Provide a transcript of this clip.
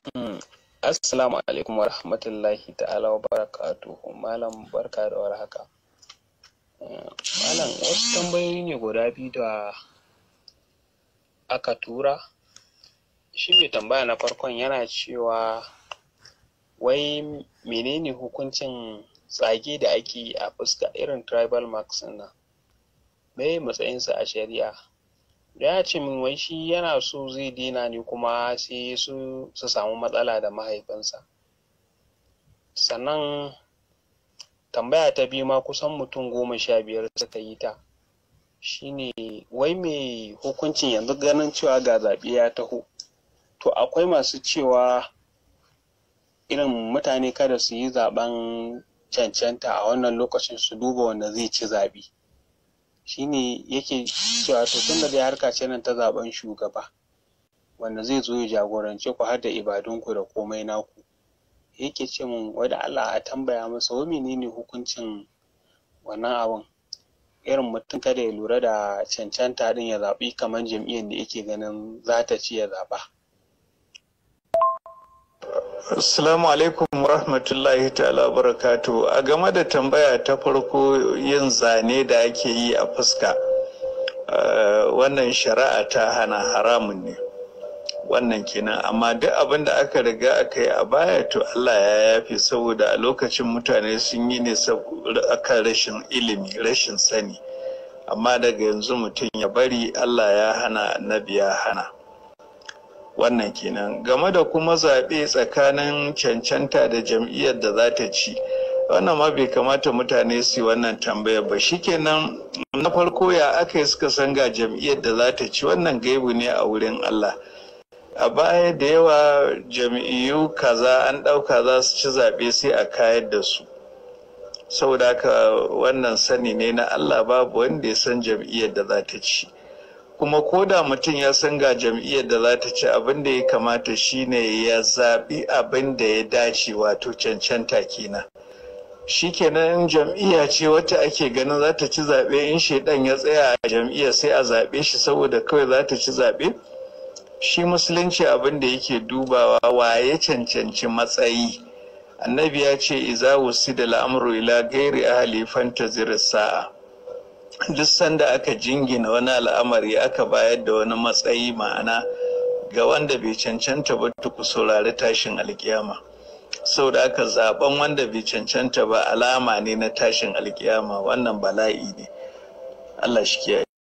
Assalamu alaikum wa rahmatullahi ta'ala wa barakatuhu. Malam barka da warhaka. Malam wasu tambayoyi ne guda biyu da aka tura. Shi mai tambaya na farkon yana cewa wai menene hukuncin tsage da ake yi a fuska irin tribal marks nan? Me matsayinsa a shari'a? ya ce min wai shi yana so zai daina ne kuma sai su su samu matsala da mahaifinsa sannan tambaya ta biyu ma kusan mutum goma sha biyar suka yi ta shine wai mai hukuncin yanzu ganin cewa ga zaɓe ya taho to akwai masu cewa irin mutane kada su yi zaɓen cancanta a wannan lokacin su duba wanda zai ci zaɓe shine yake cewa to tun da dai harka ce nan ta zaben shugaba wanda zai zo ya jagorance ku har da ibadunku da komai naku yake ce min wai da Allah a tambaya masa wai menene hukuncin wannan abun irin mutum kada ya lura da cancanta din ya zaɓi kamar jam'iyyar da yake ganin za ta ci ya zaɓa. Assalamu alaikum wa rahmatullahi ta'ala barakatu a game da tambaya ta farko yin zane da ake yi a fuska wannan shari'a ta hana haramun ne wannan kenan amma duk abin da aka riga aka yi a baya to Allah ya yafe saboda a lokacin mutane sun yi ne akan rashin ilimi rashin sani amma daga yanzu mutum ya bari Allah ya hana annabi ya hana wannan kenan game da kuma zaɓe tsakanin cancanta da jam'iyyar da za ta ci wannan ma bai kamata mutane su yi wannan tambayar ba shikenan na farko ya aka yi suka san ga jam'iyyar da za ta ci wannan gaibu ne a wurin Allah a baya da yawa jam'iyyu kaza an ɗauka za su ci zaɓe sai a kayar da su saboda haka wannan sani ne na Allah babu wanda ya san jam'iyyar da za ta ci kuma ko da mutum ya san ga jam'iyyar da za ta ci abin da ya kamata shine ya zaɓi abin da ya dace wato cancanta kenan shikenan in jam'iyya ce wacce ake ganin za ta ci zaɓe in shaidan ya tsaya a jam'iyyar sai a zaɓe shi saboda kawai za ta ci zaɓe shi musulunci abin da yake dubawa waye cancanci matsayi annabi ya ce iza da al'amru ila gairi ahli fantazir sa'a duk sanda aka jingina wani al'amari aka bayar da wani matsayi ma'ana ga wanda bai cancanta ba ku saurari tashin alkiyama da aka zaben wanda bai cancanta ba alama ne na tashin alkiyama wannan bala'i ne Allah shi kiyaye